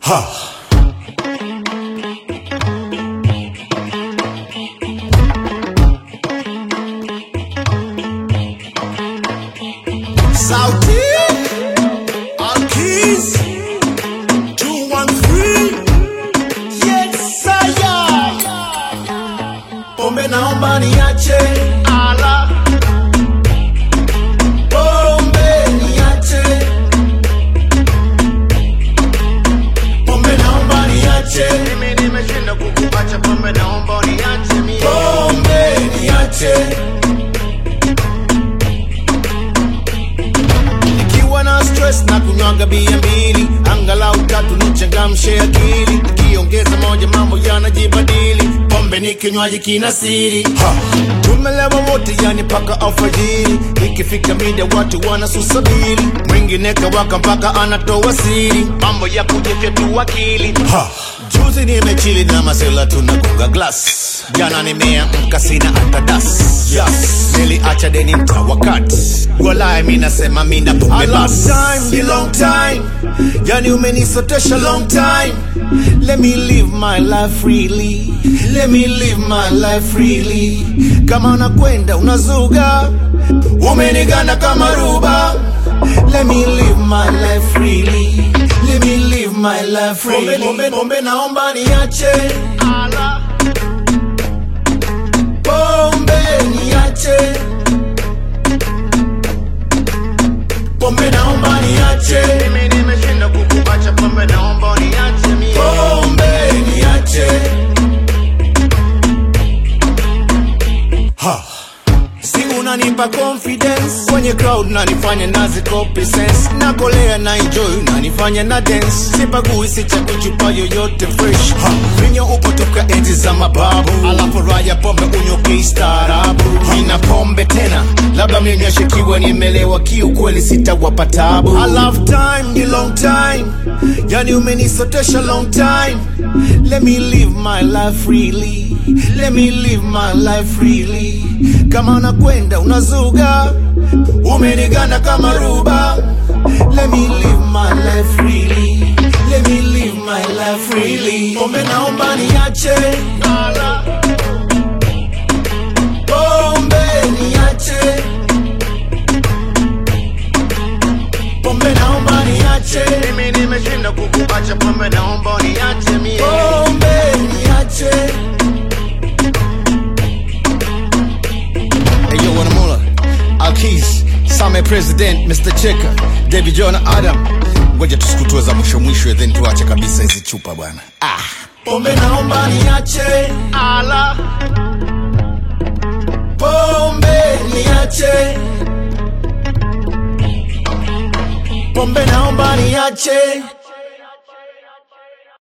Sauti Alkiz 213 Yes saya Pombe naomba niache ala Pombe niache Pombe naomba niache Mimi nimeshinda kukuacha pombe, naomba uniache mie. Pombe niache Nikiwa na stress na kunywaga bia mbili Angalau tatu nichangamshe akili Nikiongeza moja mambo yanajibadili Pombe ni kinywaji kina siri ha. Tumelewa wote yani paka alfajiri Ikifika mida watu wanasusabiri Mwingine kawaka mpaka anatoa siri Mambo ya kujifyatua akili ha. Juzi nimechili na masela tunagonga glass Jana nimeamka sina hata das yes. Niliacha deni mtawakati Walai mi nasema mi na pombe bas time, long time Yani umenisotesha long time Let me live my life freely Let me live my life freely Kama unakwenda unazuga Umeniganda kama ruba Let me live my life freely Let me live my life freely Pombe, pombe naomba niache Ala, Pombe niache Pombe naomba niache mimi nimeshinda kukuacha pombe, naomba uniache mie. Pombe niache ha. Si unanipa confidence kwenye crowd nanifanya nazi copy sense nakolea na enjoy unanifanya na dance sipagui sichagui chupa yoyote fresh ha. Vinyo upo toka enzi za mababu alafu raya pombe unyoke staarabu nina pombe tena labda mlinyoshekiwa nimelewa kiukweli sitawapa tabu I love time ni long time yani umenisotesha long time let me live my life freely let me live my life freely kama unakwenda unazuga umeniganda kama ruba let me live my life freely let me live my life freely pombe naomba niache Ala, pombe niache pombe naomba niache mimi nimeshinda kukuacha pombe, naomba uniache mie. pombe niache Hey, yo, Wanamula, Alkis, Same President, Mr. Cheka, David John Adam. Ngoja tusikutue za mwisho mwisho, then tuache kabisa hizi chupa bwana. Ah. pombe naomba niache Ala, pombe niache pombe naomba niache